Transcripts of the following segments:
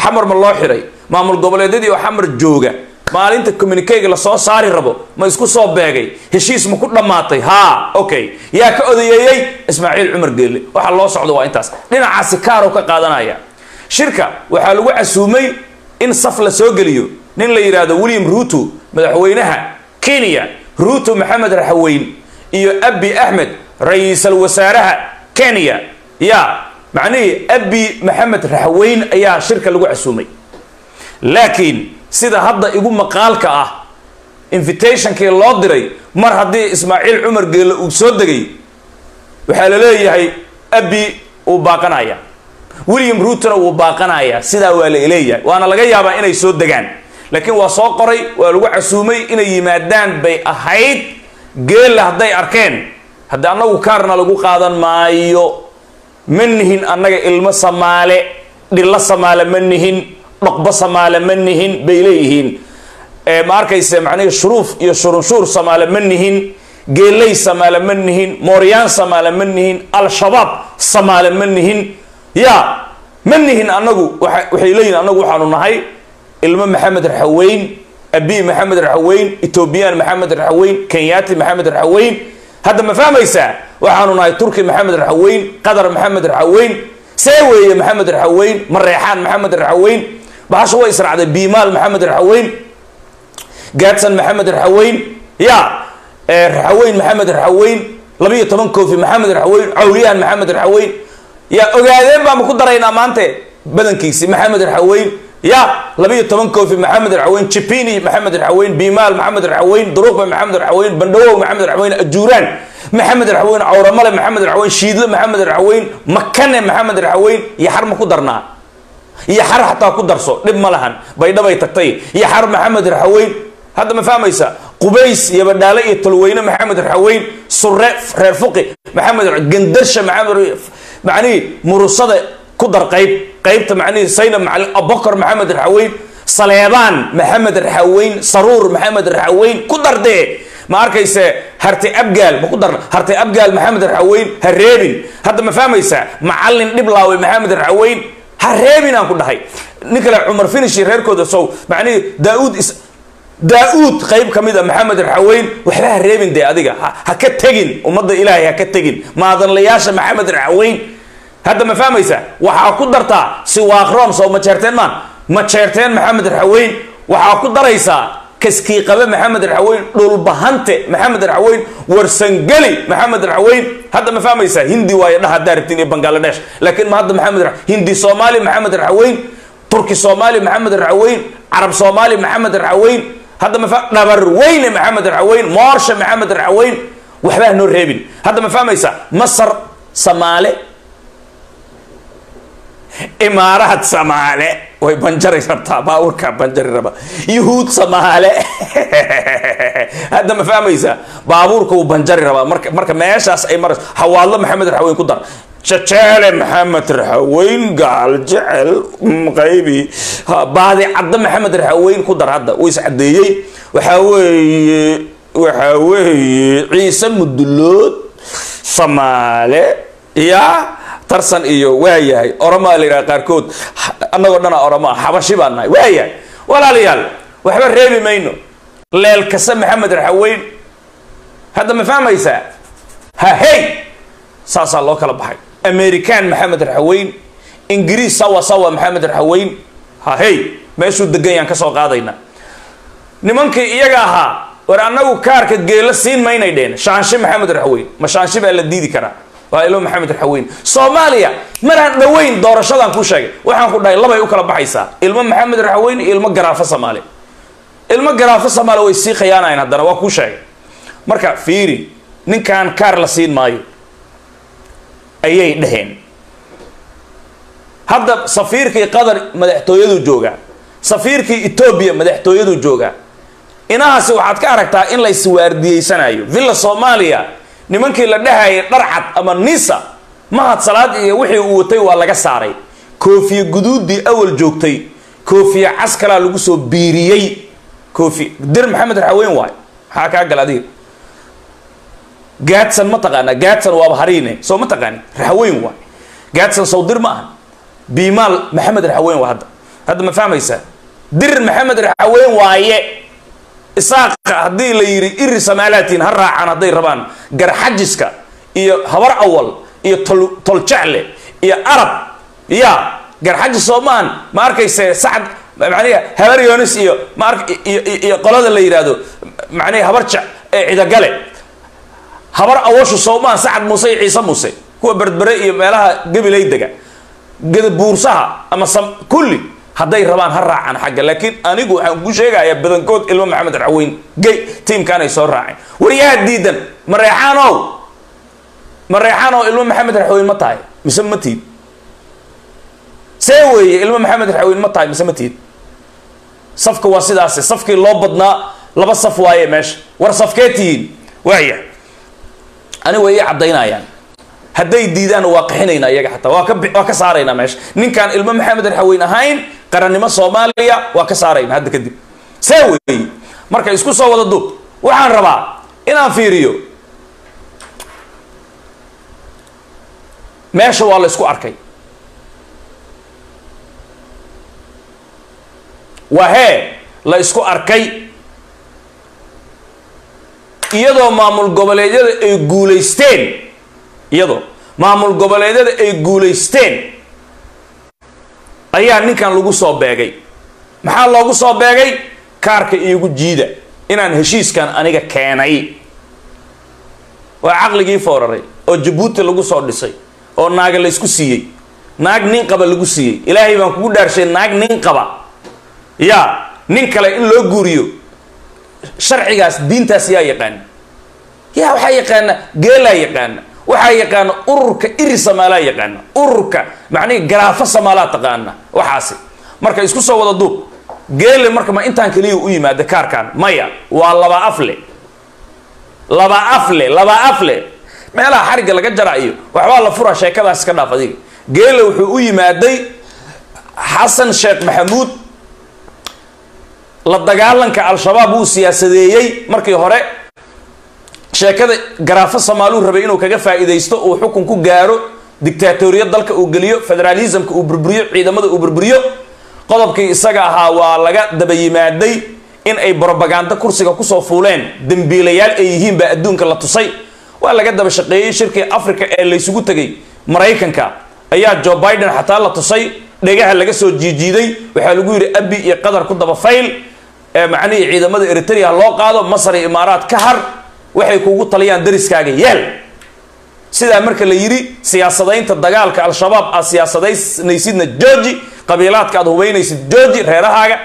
xamar ma loo xiray maamul goboleedyadii oo xamar jooga maalinta communikeyga lasoo saari rabo ma isku soo beegay heshiis ma ku dhammaatay ha okay yaa ka odayeeyey ismaaciil cumar geelle waxa loo socdo waa intaas dhinacaasi kaaroo ka qaadanaya shirka waxaa lagu casuumay in saf la soo geliyo nin la yidhaahdo william ruto madaxweynaha kenya ruto maxamed raxaweyn iyo abi axmed ra-iisal wasaaraha kenya ya macnihii abi maxamed raxaweyn ayaa shirka lagu casuumay laakiin sida hadda igu maqaalka ah invitationkii loo diray mar haddii ismaaciil cumar geelle uu soo degay waxaa la leeyahay abi uu baaqanaya william ruutona wuu baaqanaya sidaa waa la leeyahay waana laga yaabaa inay soo degaan laakiin waa soo qoray waa lagu casuumay inay yimaadaan bay ahayd geelle hadday arkeen haddii annagu kaarna lagu qaadan maayo ma nihin annaga ilmo samaale dhillo samaale ma nihin dhaqbo samaale ma nihin bay leeyihiin ma arkayse macnihi shuruuf iyo shurunshuur samaale ma nihin geeley samaale ma nihin mooryaan samaale ma nihin al-shabaab samaale ma nihin ya ma nihin annagu waxay leeyihin annagu waxaanu nahay ilmo maxamed raxaweyn abi maxamed raxaweyn etoobiyaan maxamed raxaweyn kenyaati maxamed raxaweyn hadda ma fahmaysaa waxaanu nahay turki maxamed raxaweyn qatar maxamed raxaweyn see weeye maxamed raxaweyn mareexaan maxamed raxaweyn bahasha way israacday biimaal maxamed raxaweyn gaadsan maxamed raxaweyn ya raxaweyn maxamed raxaweyn labiyo toban kofi maxamed raxaweyn cawliyahan maxamed raxaweyn ya ogaadeen baa ma ku daraynaa maante badankiisi maxamed raxaweyn ya labiyo toban kofi maxamed raxaweyn jipini maxamed raxaweyn biimaal maxamed raxaweyn duruqba maxamed raxaweyn bandhawow maxamed raxaweyn ajuuraan maxamed raxaweyn cawramale maxamed raxaweyn shiidle maxamed raxaweyn makane maxamed raxaweyn iyo xar ma ku darnaa iyo xar xataa ku darso dhib ma lahan baydhabay tagtay iyo xar maxamed raxaweyn hadda ma fahmaysa qubays iyo badhaale iyo tolweyne maxamed raxaweyn sure reer fuqi maxamed gandarsha maxamed macnihii murusada ku dar qayb qaybta macnihii saynab macalin abokor maxamed raxaweyn saleebaan maxamed raxaweyn saruur maxamed raxaweyn ku dardee ma arkayse harte abgaal ma ku darna harte abgaal maxamed raxaweyn ha reebin hadda ma fahmaysa macalin dhiblaawe maxamed raxaweyn ha reebin aan ku dhahay nin kale cumar finish reerkooda sow macnihii daa-uud is daa-uud qayb ka mid a maxamed raxaweyn waxba ha reebin dee adiga ha ka tegin ummadda ilaahay ha ka tegin maadanlayaasha maxamed raxaweyn hadda ma fahmaysa waxaa ku dartaa siwaaqroon soo ma jeerteen maan ma jeerteen maxamed raxaweyn waxaa ku daraysaa kaskiiqabe maxamed raxaweyn dhulbahante maxamed raxaweyn warsangeli maxamed raxaweyn hadda ma fahmaysa hindi waayo dhaha haddaa rabtiin iyo bangaladesh laakiin ma hadda maxamed hindi soomaali maxamed raxaweyn turki soomaali maxamed raxaweyn carab soomaali maxamed raxaweyn hadda ma dhabar weyne maxamed raxaweyn moorsha maxamed raxaweyn waxbaa noo reebin hadda ma fahmaysa masar samaale imaaraad samaale way banjari rabtaa baabuurkaa banjari raba yuhuud samaale hadda ma fahmaysa baabuurka wuu banjari rabaa marka marka meeshaas ay marayso hawaadlo maxamed raxaweyn ku dar jajeele maxamed raxaweyn gaal jecel qaybi baadi cadda maxamed raxaweyn ku dar hadda wuu iscadeeyey waxaa weeye waxaa weeye ciise mudulood samaale ya tarsan iyo waayahay oromaa la yidhaha qaarkood annagoo dhana oromaa xabashi baan nahay waayahay walaalayaal waxba reebi mayno leelkase maxamed raxaweyn hadda ma fahmaysaa ha hey saasaa loo kala baxay american maxamed raxaweyn ingiriis sawa sawa maxamed raxaweyn ha hey meeshuu degan yaan ka soo qaadayna nimankii iyaga ahaa war annagu kaarka geela siin maynay dheen shaanshi maxamed raxaweyn ma shaanshi baa la diidi karaa waa ilmo maxamed raxaweyn soomaaliya maraan dhoweyn doorashadan ku sheegay waxaan ku dhahay labay u kala baxaysaa ilmo maxamed raxaweyn iyo ilmo garaafo soomaali ilmo garaafo soomaali way sii khiyaanayan haddana waa kuu sheegay marka fiiri ninkan kaar la siin maayo ayay dhaheen hadda safiirkii qatar madaxtooyadu joogaa safiirkii etoobiya madaxtooyadu joogaa inahaasi waxaad ka aragtaa in la iswaardiyeysanayo villa soomaaliya nimankii la dhahayay dharcad ama nisa mahad salaad iyo wixii uu watay waa laga saaray koofiye guduudii awal joogtay koofiye caskalaa lagu soo biiriyey koofi dir maxamed raxaweyn waay maxaa kaa gal adiga gaadsan ma taqaanaa gaadsan waaba hariine soo ma taqaani raxaweyn waay gaadsan sawdir ma aha biimaal maxamed raxaweyn waa hadda hadda ma fahmaysaa dirir maxamed raxaweyn waaye isaaqa haddii la yidhi iri samaalaatiin ha raacaan hadday rabaan garxajiska iyo habar awal iyo tol toljecle iyo arab ya garxajis soomaan ma arkayse sacad macniha habar yonis iyo ma ark iyo iyo qolada la yidhaahdo macniha habar jec ee cidagale habar awashu soomaan sacad muuse iyo ciise muuse kuwa berbere iyo meelaha gabilay dega gadabuursaha ama sam kulli hadday rabaan ha raacaan xagga laakiin anigu waxaan ku sheegayaa badankood ilmo maxamed raxweyn gay tiimkaanay soo raaceen waryaha diidan mareexaanow mareexaanow ilmo maxamed raxweyn ma tahay mise ma tiid see weeye ilmo maxamed raxweyn ma tahay mise ma tiid safka waa sidaase safkii loo badnaa laba saf waaye meesha war safkee tihiin waaya ani way ii caddaynayaan hadday diidaan waa qixinayna iyaga xataa waa ka waa ka saaraynaa meesha ninkaan ilmo maxamed raxaweyn ahayn qarannimo soomaaliya waa ka saarayna hadda kadib see weeye marka isku soo wada duub waxaan rabaa inaan fiiriyo meesha waa la isku arkay waa hee la isku arkay iyadoo maamul goboleedyada ay guulaysteen iyadoo maamul goboleedyada ay guulaysteen ayaa ninkan lagu soo beegay maxaa loogu soo beegay kaarka iigu jiida inaan heshiiskan aniga keenay waa caqligii fooraray oo jabuuti lagu soo dhisay oo naaga la isku siiyey naag nin qaba lagu siiyey ilaahay baan kugu dhaarshay naag nin qaba yaa nin kale in loo guuriyo sharcigaas diintaas yaa yaqaana yaa waxaa yaqaana geelaa yaqaana waxaa yaqaana ururka iri samaalaa yaqaana ururka macnihi garaafo samaalaa taqaana waxaasi marka isku soo wada duub geele marka ma intaan keliya u yimaada kaarkan maya waa laba afle laba afle laba afle meelaha xarigga laga jaraayo waxbaa la furaa sheekadaas iska dhaaf adiga geele wuxuu u yimaaday xasan sheekh maxamuud la dagaalanka al-shabaab wuu siyaasadeeyey markii hore sheekada garaafo somaaluu rabay inuu kaga faa'iidaysto uu xukun ku gaaro dictaatoriyad dalka uu geliyo federalismka uu burburiyo ciidamada uu burburiyo qodobkii isaga ahaa waa laga daba yimaaday in ay brobaganda kursiga kusoo fuuleen dembiilayaal ay yihiin baa adduunka la tusay waa laga daba shaqeeyey shirkii africa ee laysugu tegay maraykanka ayaa joe biden xataa la tusay dhegaha laga soo jiijiiday waxaa lagu yidhi abi iyo qatar ku daba fayl ee macnihii ciidamada eritrea loo qaado masar iyo imaaraat ka har waxay kuugu taliyaan dariskaaga yeel sidaa marka la yidhi siyaasadaynta dagaalka al-shabaab aad siyaasadanaysidna georgi qabiilaadka aad hubaynaysid georgi reerahaaga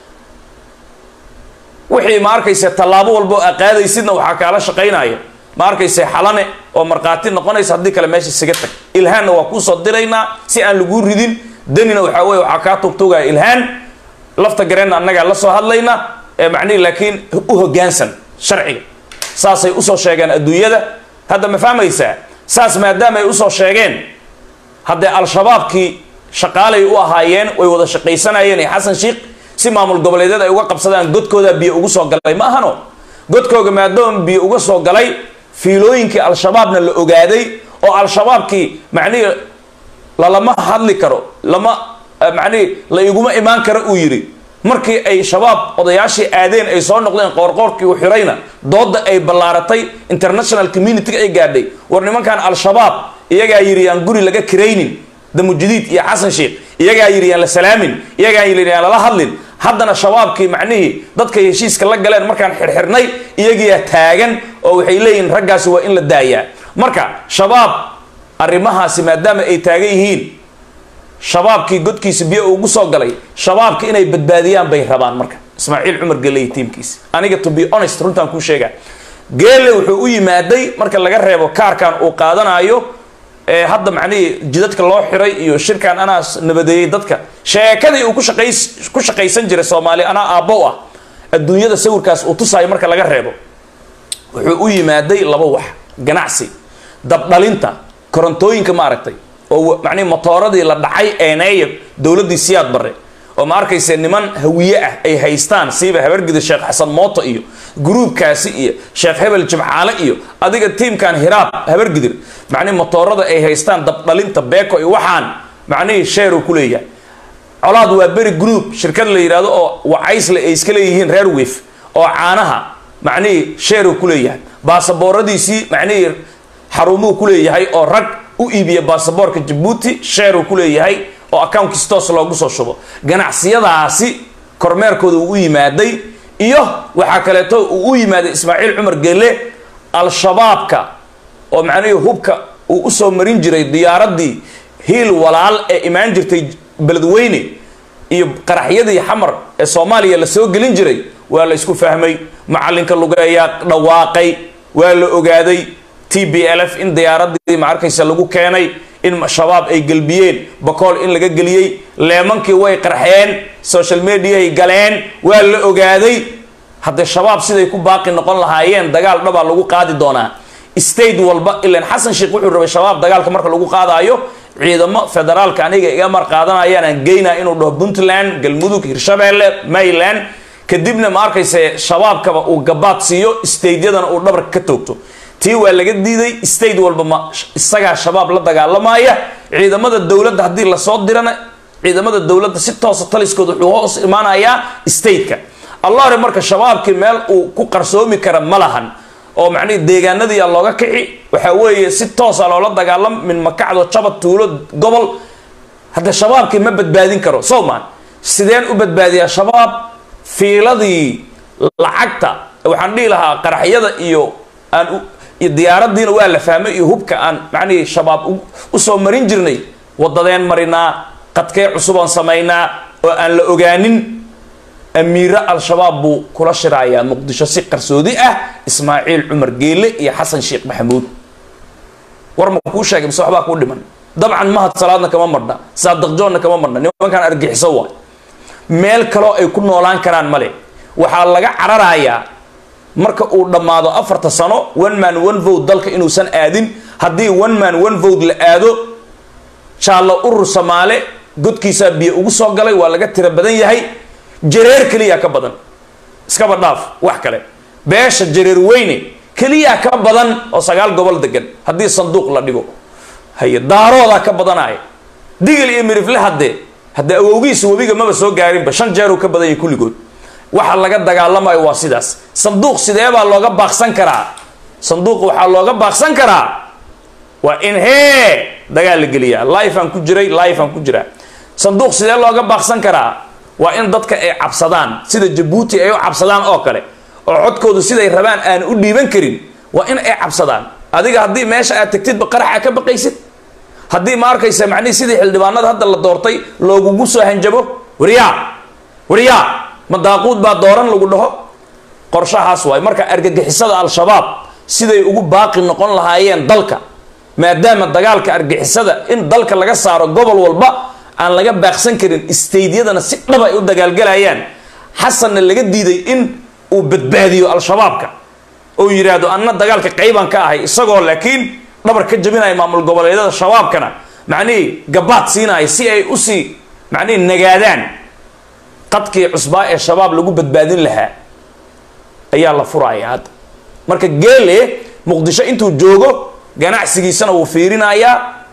wixii ma arkayse tallaabo walbo aa qaadaysidna waxaa kaala shaqaynaya ma arkayse xalane oo markhaati noqonaysa haddii kale meesha isaga tag ilhaanna waa kuusoo diraynaa si aan laguu ridin danina waxaa weye waxaa kaa tugtugaya ilhaan lafta gareenna annagaa la soo hadlayna ee macnihi laakiin u hoggaansan sharciga saasay usoo sheegeen adduunyada hadda ma fahmaysaa saas maadaama ay usoo sheegeen haddee al-shabaabkii shaqaalay u ahaayeen way wada shaqaysanayeen ee xasan sheikh si maamul goboleedyada ay uga qabsadaan godkooda biyo ugu soo galay ma ahano godkooga maadaama biyo uga soo galay fiilooyinkii al-shabaabna la ogaaday oo al-shabaabkii macnihii lalama hadli karo lama macnihii la iguma imaan karo uu yidhi markii ay shabaab odayaashii aadeen ay soo noqdeen qoorqoorkii u xirayna doodda ay ballaaratay international community ay gaadhay war nimankan al-shabaab iyagaa yidhi yaan guri laga kiraynin damujadiid iyo xasan sheikh iyagaa yidhi yaan la salaamin iyagaa yidhi yaan lala hadlin haddana shabaabkii macnihii dadkay heshiiska la galeen markaan xirxirnay iyagiyaa taagan oo waxay leeyihiin raggaasi waa in la daayaa marka shabaab arrimahaasi maadaama ay taagan yihiin shabaabkii godkiisa biyo ugu soo galay shabaabka inay badbaadiyaan bay rabaan marka ismaaciil cumar geley tiimkiisa aniga to be honest runtaan kuu sheegaa geele wuxuu u yimaaday marka laga reebo kaarkan uu qaadanayo ee hadda macnihii jidadka loo xiray iyo shirkan anaa nabadeeyey dadka sheekadii uu kushaqays ku shaqaysan jiray soomaali anaa aabbo ah adduunyada sawirkaas uu tusaayo marka laga reebo wuxuu u yimaaday laba wax ganacsi dabdhalinta korontooyinka maaragtay oo macnihi motooradii la dhacay eeneeya dowladdii siyaad barre oo ma arkayse niman hawiye ah ay haystaan siiba habargida sheekh xasan mooto iyo gruubkaasi iyo sheekh hebel jimcaale iyo adiga tiimkan hiraab habargidir macnihi motoorada ay haystaan dabdhalinta beeko iyo waxaan macnihii sheeruu ku leeyahay colaad waa beri group shirkad la yidhahdo oo wacaysle ay iska leeyihiin reer wif oo caanaha macnihii sheeru ku leeyahay baasabooradiisii macnihii xarumuhu ku leeyahay oo rag u iibiya baasaboorka jabuuti sheeru ku leeyahay oo accountkiis toos loogu soo shubo ganacsiyadaasi kormeerkooda uu u yimaaday iyo waxaa kaleeto uu u yimaaday ismaaciil cumar gelle al-shabaabka oo macnihii hubka uu usoo marin jiray diyaaradii hiil walaal ee imaan jirtay beledweyne iyo qaraxyadii xamar ee soomaaliya la soo gelin jiray waa la isku fahmay macalinka lugeeyaa dhawaaqay waa la ogaaday t b l f in diyaaradii ma arkaysa lagu keenay in shabaab ay gelbiyeen bakool in laga geliyey leemankii way qarxeen social mediaay galeen waa la ogaaday haddee shabaab siday ku baaqi noqon lahaayeen dagaal dhabaa lagu qaadi doonaa state walba ilan xasan sheekh wuxuu rabay shabaab dagaalka marka lagu qaadaayo ciidamo federaalka aniga iga mar qaadanayaan aan geynaa inuu dhaho puntland galmudug hirshabeelle mayland kadibna ma arkayse shabaabkaba uu gabaad siiyo stateyadana uu dhabarka ka toogto tii waa laga diiday state walba ma isagaa shabaab la dagaalamaya ciidamada dowladda haddii lasoo dirana ciidamada dowladda si toosa taliskooda wuxuu hoos imaanayaa stateka allahre marka shabaabkii meel uu ku qarsoomi kara ma lahan oo macnihi deegaanadiia looga kici waxaa weeye si toosa loola dagaalam min makacdo jabad tuulo gobol hadde shabaabkii ma badbaadin karo sowman sideen u badbaadiyaa shabaab fiiladii lacagta waxaan dhihi lahaa qaraxyada iyo aan iyo diyaaradiina waa la fahmay iyo hubka aan macnihii shabaab usoo marin jirnay wadadeen marinaa qadkee cusubaan samaynaa oo aan la ogaanin amiiro al-shabaab buu kula shirayaa muqdisho si qarsoodi ah ismaaciil cumar geele iyo xasan sheekh maxamuud war ma kuu sheegay mise waxbaa kuu dhiman dabcan mahad salaadna kama marna saadiq joonna kama marna nimankaan argixiso waay meel kaloo ay ku noolaan karaan male waxaa laga cararayaa marka uu dhammaado afarta sano one man one vote dalka inuusan aadin haddii one man one vote la aado jaallo urur samaale godkiisaa biyo ugu soo galay waa laga tiro badan yahay jareer keliyaa ka badan iskaba dhaaf wax kale beesha jareer weyne keliyaa ka badan oo sagaal gobol degan haddii sanduuq la dhigo haye daaroodaa ka badanaya digil iyo mirifle haddee haddee awowgiisa webiga maba soo gaarinba shan jeeruu ka badan yahay kulligood waxa laga dagaalamayo waa sidaas sanduuq sidee baa looga baaqsan karaa sanduuq waxaa looga baaqsan karaa waa in hee dagaal la geliyaa life aan ku jiray life aan ku jiraa sanduuq sidee looga baaqsan karaa waa in dadka ay cabsadaan sida jabuuti ay u cabsadaan oo kale oo codkoodu siday rabaan aan u dhiiban karin waa in ay cabsadaan adiga haddii meesha aad tegtidba qaraxa ka baqaysid haddii ma arkaysa macnihi sidii xildhibaanada hadda la doortay loogugu soo hanjabo waryaa waryaa ma daaquud baa dooran lagu dhaho qorshahaas waay marka argagixisada al-shabaab siday ugu baaqi noqon lahaayeen dalka maadaama dagaalka argixisada in dalka laga saaro gobol walba aan laga baaqsan karin staydyadana si dhab ay u dagaalgalayaan xasanna laga diiday in uu badbaadiyo al-shabaabka oo yidhaahdo anna dagaalka qaybaan ka ahay isagoo laakiin dhabar ka jabinaya maamul goboleedyada shabaabkana macnihii gabaad siinaya si ay usii macnihii nagaadaan qadkii cusbaa ee shabaab lagu badbaadin lahaa ayaa la furaya hadda marka geele muqdisho intuu joogo ganacsigiisana wuu fiirinayaa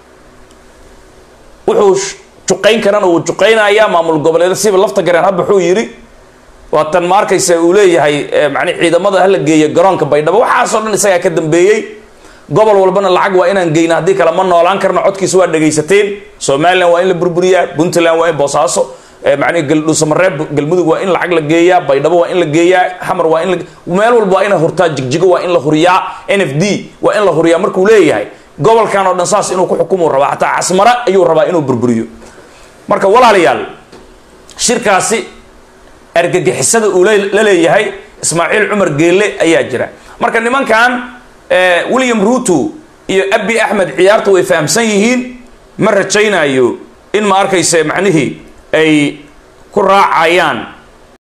wuxuu juqayn karana wuu juqaynayaa maamul goboleed siba lafta gareen hadda wuxuu yidhi waatan ma arkaysa uu leeyahay mani ciidamada hala geeya garoonka baydhabo waxaasoo dhan isagaa ka dambeeyey gobol walbana lacag waa inaan geyna haddii kale ma noolaan karno codkiisa waa dhagaysateen somalilan waa in la burburiyaa puntland waa in boosaaso macnihi dhuusamareeb galmudug waa in lacag la geeyaa baydhabo waa in la geeyaa xamar waa in la meel walba waa ina hurtaa jigjigo waa in la huriyaa n f d waa in la huriyaa markuu leeyahay gobolkan oo dhan saas inuu ku xukumuu rabaa xataa casmara ayuu rabaa inuu burburiyo marka walaalayaal shirkaasi argagixisada uu la leeyahay ismaaciil cumar geelle ayaa jira marka nimankan william ruto iyo abi axmed ciyaarta way fahamsan yihiin ma rajaynayo in ma arkayse macnihii ay ku raacayaan